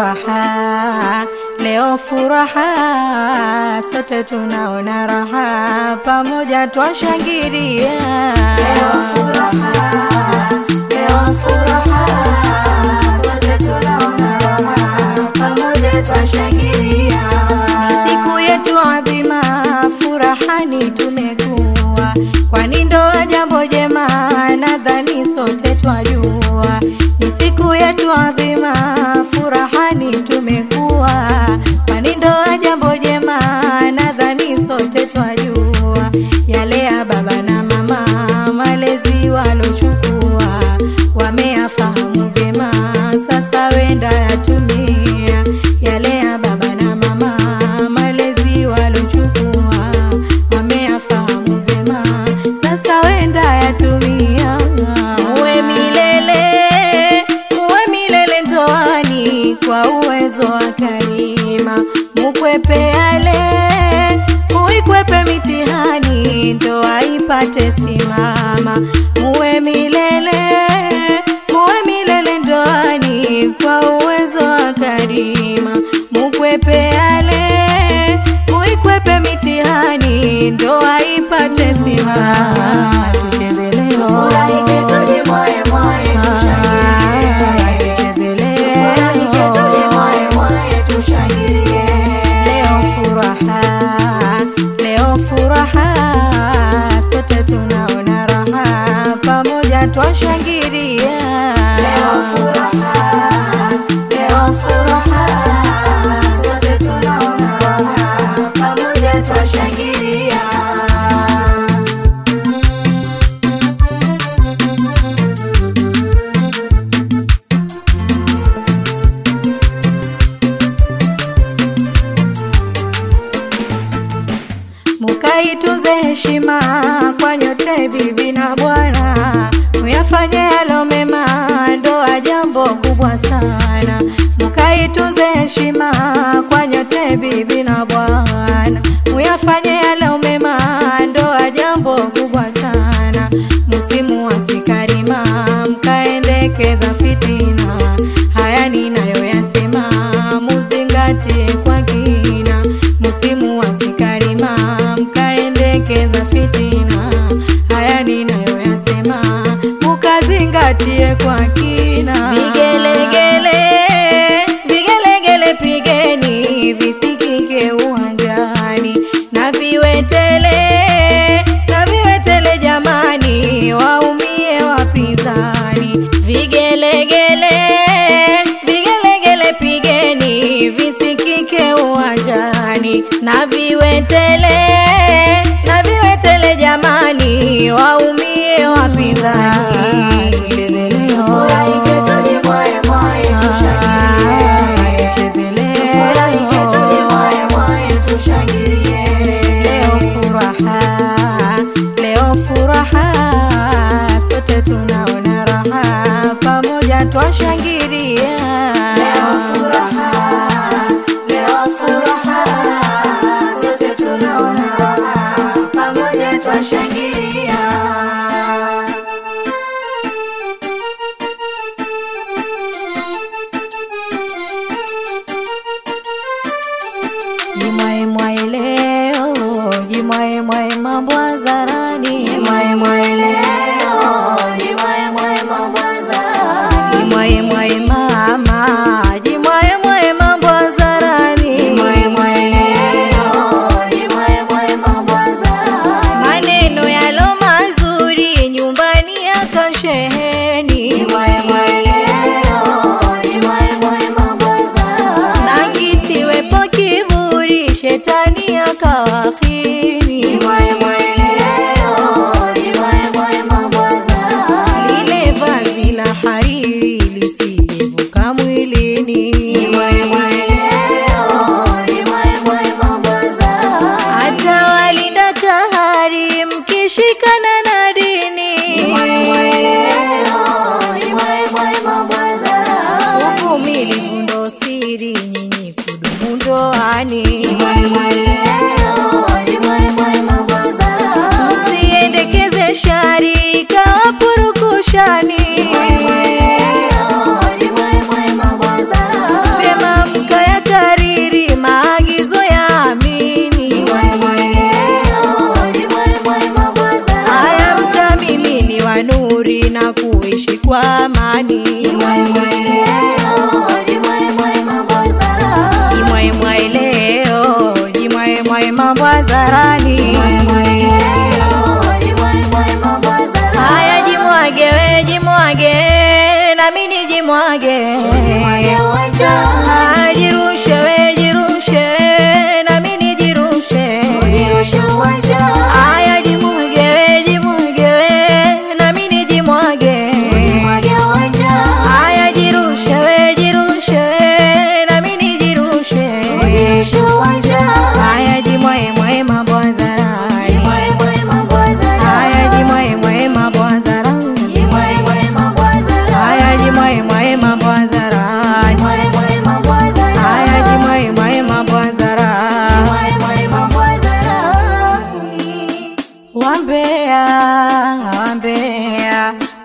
furaha, leo furaha, sote tunaona raha, pamoja twashangilia. Leo furaha, leo furaha, sote tunaona raha, pamoja twashangilia. Ni siku yetu adhima, furahani tumekuwa, kwani ndoa jambo jema, nadhani sote twajua. Ni siku yetu adhima, furahani tumekuwa, kwani ndoa jambo jema, nadhani sote twajua. Yale ya baba na mama, malezi walochukua, wameyafahamu vyema, sasa wenda yatumia yale ya baba na mama, malezi walochukua, wameyafahamu vyema, sasa wenda yatumia. Uwe milele, uwe milele ndoani, kwa uwezo wa Karima, mukwepe yale, uikwepe mitihani, ndoa ipate simama. Muwe milele, muwe milele ndoani, kwa uwezo wa Karima, mukwepe yale, uikwepe mitihani, ndoa ipate simama. Tucheze leo, Tufurahike, tujimwae mwae, tushangilie. tucheze leo. Tufurahike, tujimwae mwae, tushangilie. Leo furaha, leo furaha, sote tunaona raha, pamoja twashangilia. Leo furaha, leo furaha, sote tunaona raha, pamoja twashangilia. Mukaitunze heshima kwa nyote, bibi na bwana, muyafanye yalo mema, ndoa jambo kubwa sana. Mukaitunze heshima kwa nyote, bibi na bwana, muyafanye yalo mema, ndoa jambo kubwa sana. Musimu wa sikarima, mkaendekeza fitina, haya ninayoyasema muzingatie kwa kina. Musimu wa sikarima, mkaendekeza fitina, haya ninayoyasema mukazingatie kwa kina. Vigelegele, vigelegele pigeni, visikike uwanjani na viwetele, na viwetele jamani, waumie wapinzani. Vigelegele, vigelegele pigeni, visikike uwanjani na viwetele, na viwetele jamani, waumie wapinzani. Tucheze leo. Tufurahike, tujimwae mwae, tushangilie. Tucheze leo. Tufurahike, tujimwae mwae, tushangilie. Leo furaha, leo furaha, sote tunaona raha, pamoja twashangilia. Leo furaha, leo furaha, sote tunaona raha, pamoja twashangilia. Jimwae mwae leo, jimwae mwae mambo hadharani, Jimwae mwae leo, jimwae mwae mambo hadharani. jimwae mwae mama, jimwae mwae mambo hadharani. Jimwae mwae leo, jimwae mwae mambo hadharani. maneno yalo mazuri nyumbani yakasheheni, Jimwae mwae leo, jimwae mwae mambo hadharani. na kisiwepo kiburi, shetani akawahini. Jimwae mwae leo, jimwae mwae mambo hadharani. Lile vazi la hariri lisijevuka mwilini, Jimwae mwae leo, jimwae mwae mambo hadharani. hata walinda kahari mkishikana na dini. Jimwae mwae leo, jimwae mwae mambo hadharani. Uvumilivu ndo siri nyinyi kudumu ndoani. Jimwae mwae leo, jimwae mwae mambo hadharani. Msiendekeze shari kawapurukushani, Jimwae mwae leo, jimwae mwae mambo hadharani. vyema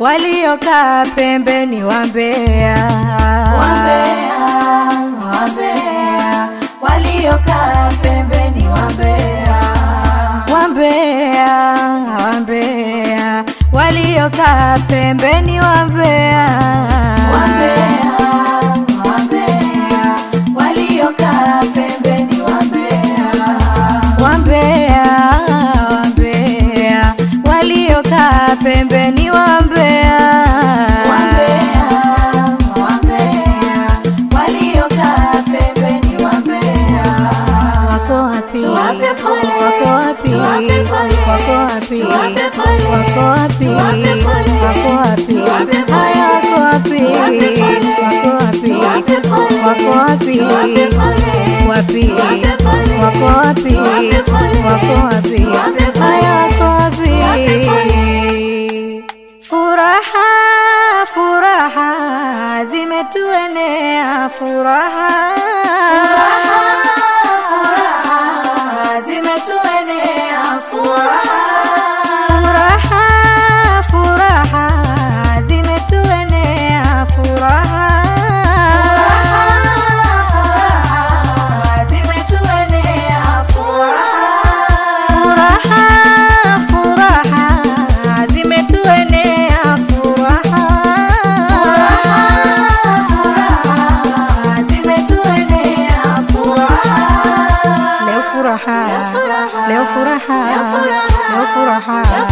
waliokaa pembeni wambea Wambea, wambea, waliokaa pembeni wambea. wambea wambea waliokaa pembeni wambea Wambea, wambea, waliokaa pembeni wambea. wambea wambea waliokaa pembeni wambea Wambea, wambea, waliokaa pembeni wambea. wako wapi Tuwape pole, wako wapi tuwape pole, wako wapi tuwape pole, wako wapi tuwape pole, wako wapi tuwape pole, haya wako wapi tuwape pole, wako wapi tuwape pole, wako wapi tuwape pole, wapi tuwape pole, wako wapi tuwape pole, wako wapi tuwape pole, haya wako wapi tuwape pole. furaha furaha zimetuenea furaha Furaha, zimetuenea furaha. furaha furaha zimetuenea furaha Furaha, zimetuenea furaha. furaha furaha zimetuenea furaha Furaha, zimetuenea furaha. leo furaha furaha, leo furaha leo furaha, leo furaha leo